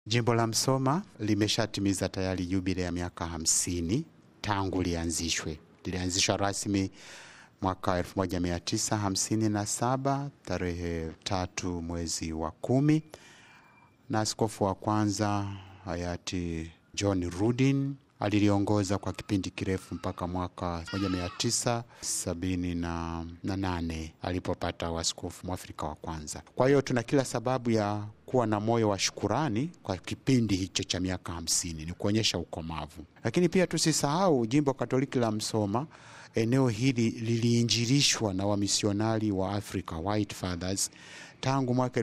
Jimbo la Msoma limeshatimiza tayari jubile ya miaka hamsini tangu lianzishwe. Lilianzishwa rasmi mwaka 1957 tarehe tatu mwezi wa kumi na askofu wa kwanza hayati John Rudin aliliongoza kwa kipindi kirefu mpaka mwaka 1978 alipopata waskofu mwafrika wa kwanza. Kwa hiyo tuna kila sababu ya kuwa na moyo wa shukurani kwa kipindi hicho cha miaka hamsini, ni kuonyesha ukomavu. Lakini pia tusisahau jimbo Katoliki la Msoma, eneo hili liliinjilishwa na wamisionari wa Africa White Fathers tangu mwaka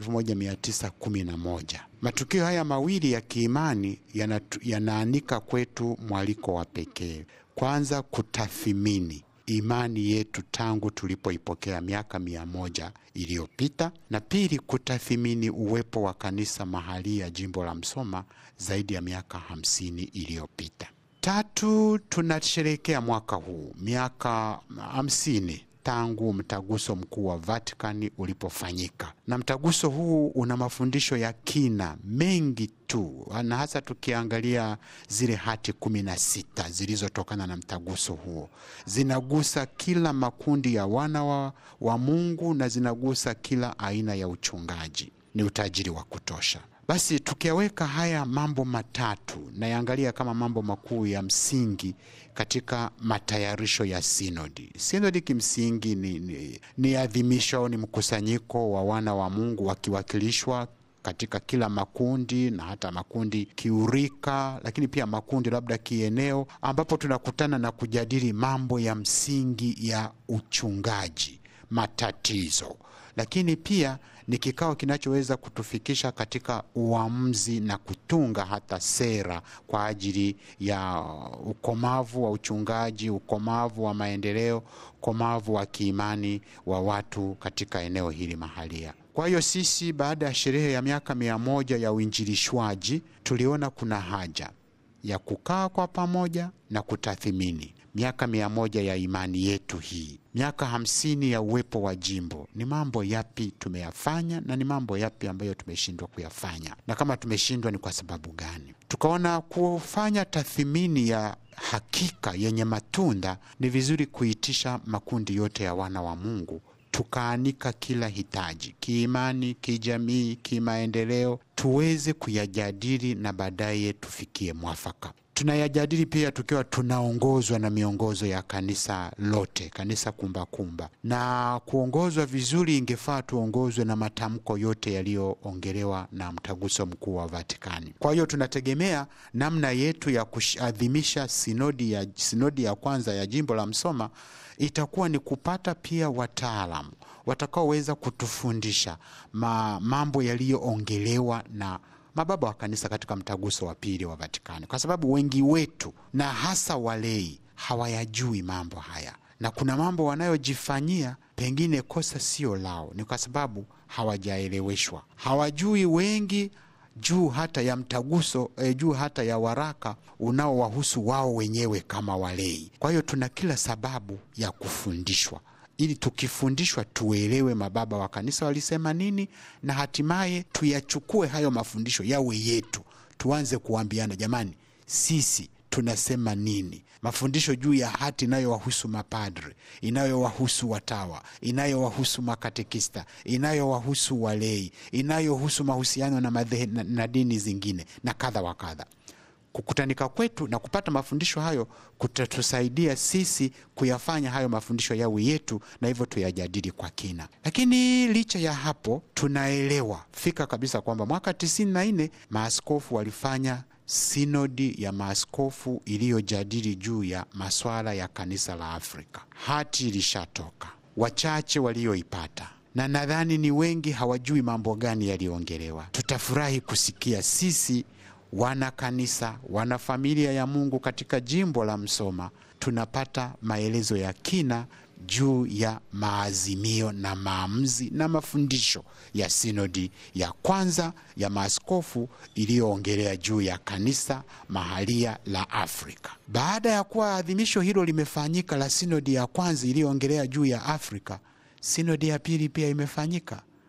1911. Matukio haya mawili ya kiimani yanaanika kwetu mwaliko wa pekee, kwanza kutathimini imani yetu tangu tulipoipokea miaka mia moja iliyopita, na pili kutathimini uwepo wa kanisa mahali ya jimbo la Msoma zaidi ya miaka hamsini iliyopita. Tatu, tunasherehekea mwaka huu miaka hamsini tangu mtaguso mkuu wa Vatikani ulipofanyika, na mtaguso huu una mafundisho ya kina mengi tu, na hasa tukiangalia zile hati kumi na sita zilizotokana na mtaguso huo, zinagusa kila makundi ya wana wa, wa Mungu na zinagusa kila aina ya uchungaji. Ni utajiri wa kutosha. Basi tukiyaweka haya mambo matatu nayaangalia kama mambo makuu ya msingi katika matayarisho ya sinodi. Sinodi kimsingi ni, ni, ni adhimisho, ni mkusanyiko wa wana wa Mungu wakiwakilishwa katika kila makundi na hata makundi kiurika, lakini pia makundi labda kieneo, ambapo tunakutana na kujadili mambo ya msingi ya uchungaji, matatizo, lakini pia ni kikao kinachoweza kutufikisha katika uamuzi na kutunga hata sera kwa ajili ya ukomavu wa uchungaji, ukomavu wa maendeleo, ukomavu wa kiimani wa watu katika eneo hili mahalia. Kwa hiyo sisi, baada ya sherehe ya miaka mia moja ya uinjilishwaji, tuliona kuna haja ya kukaa kwa pamoja na kutathimini miaka mia moja ya imani yetu hii, miaka hamsini ya uwepo wa jimbo. Ni mambo yapi tumeyafanya na ni mambo yapi ambayo tumeshindwa kuyafanya, na kama tumeshindwa ni kwa sababu gani? Tukaona kufanya tathmini ya hakika yenye matunda, ni vizuri kuitisha makundi yote ya wana wa Mungu tukaanika kila hitaji kiimani, kijamii, kimaendeleo, tuweze kuyajadili na baadaye tufikie mwafaka. Tunayajadili pia tukiwa tunaongozwa na miongozo ya kanisa lote, kanisa kumbakumba kumba. Na kuongozwa vizuri, ingefaa tuongozwe na matamko yote yaliyoongelewa na mtaguso mkuu wa Vatikani. Kwa hiyo tunategemea namna yetu ya kuadhimisha sinodi ya, sinodi ya kwanza ya jimbo la Msoma itakuwa ni kupata pia wataalamu watakaoweza kutufundisha ma, mambo yaliyoongelewa na mababa wa kanisa katika mtaguso wa pili wa Vatikani, kwa sababu wengi wetu na hasa walei hawayajui mambo haya, na kuna mambo wanayojifanyia, pengine kosa sio lao, ni kwa sababu hawajaeleweshwa, hawajui wengi juu hata ya mtaguso eh, juu hata ya waraka unaowahusu wao wenyewe kama walei. Kwa hiyo tuna kila sababu ya kufundishwa ili tukifundishwa tuelewe mababa wa kanisa walisema nini, na hatimaye tuyachukue hayo mafundisho yawe yetu, tuanze kuambiana, jamani, sisi tunasema nini? Mafundisho juu ya hati inayowahusu mapadre, inayowahusu watawa, inayowahusu makatekista, inayowahusu walei, inayohusu mahusiano na, madhe, na, na dini zingine na kadha wa kadha. Kukutanika kwetu na kupata mafundisho hayo kutatusaidia sisi kuyafanya hayo mafundisho yawe yetu, na hivyo tuyajadili kwa kina. Lakini licha ya hapo, tunaelewa fika kabisa kwamba mwaka tisini na nne maaskofu walifanya sinodi ya maaskofu iliyojadili juu ya maswala ya kanisa la Afrika. Hati ilishatoka, wachache walioipata na nadhani ni wengi hawajui mambo gani yaliyoongelewa. Tutafurahi kusikia sisi wana kanisa, wana familia ya Mungu katika jimbo la Msoma tunapata maelezo ya kina juu ya maazimio na maamuzi na mafundisho ya sinodi ya kwanza ya maaskofu iliyoongelea juu ya kanisa mahalia la Afrika. Baada ya kuwa adhimisho hilo limefanyika la sinodi ya kwanza iliyoongelea juu ya Afrika, sinodi ya pili pia imefanyika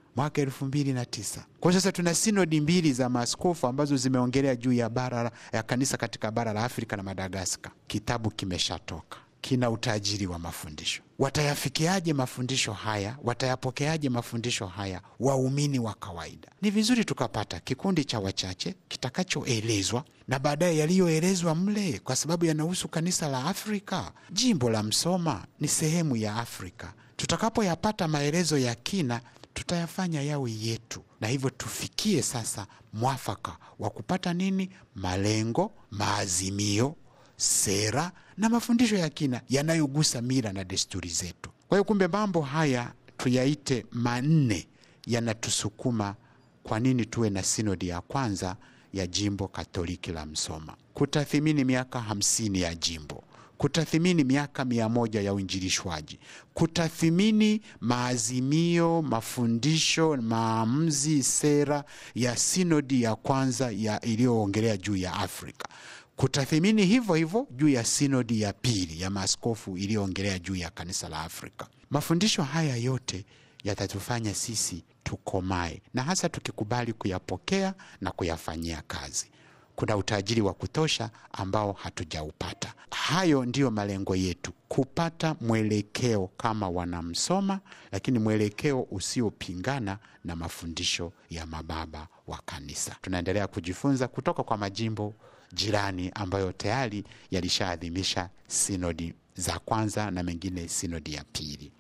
mwaka elfu mbili na tisa. Kwa sasa tuna sinodi mbili za maaskofu ambazo zimeongelea juu ya bara ya kanisa katika bara la Afrika na Madagaskar. Kitabu kimeshatoka, kina utajiri wa mafundisho. Watayafikiaje mafundisho haya? Watayapokeaje mafundisho haya waumini wa kawaida? Ni vizuri tukapata kikundi cha wachache kitakachoelezwa na baadaye yaliyoelezwa mle, kwa sababu yanahusu kanisa la Afrika. Jimbo la Msoma ni sehemu ya Afrika. Tutakapoyapata maelezo ya kina tutayafanya yawe yetu, na hivyo tufikie sasa mwafaka wa kupata nini? Malengo, maazimio, sera na mafundisho ya kina yanayogusa mila na desturi zetu. Kwa hiyo, kumbe mambo haya tuyaite manne yanatusukuma kwa nini tuwe na sinodi ya kwanza ya jimbo Katoliki la Msoma: kutathimini miaka hamsini ya jimbo kutathimini miaka mia moja ya uinjilishwaji, kutathimini maazimio, mafundisho, maamuzi, sera ya sinodi ya kwanza ya iliyoongelea juu ya Afrika, kutathimini hivyo hivyo juu ya sinodi ya pili ya maaskofu iliyoongelea juu ya kanisa la Afrika. Mafundisho haya yote yatatufanya sisi tukomae, na hasa tukikubali kuyapokea na kuyafanyia kazi kuna utajiri wa kutosha ambao hatujaupata. Hayo ndiyo malengo yetu, kupata mwelekeo kama wanamsoma, lakini mwelekeo usiopingana na mafundisho ya mababa wa kanisa. Tunaendelea kujifunza kutoka kwa majimbo jirani ambayo tayari yalishaadhimisha sinodi za kwanza na mengine sinodi ya pili.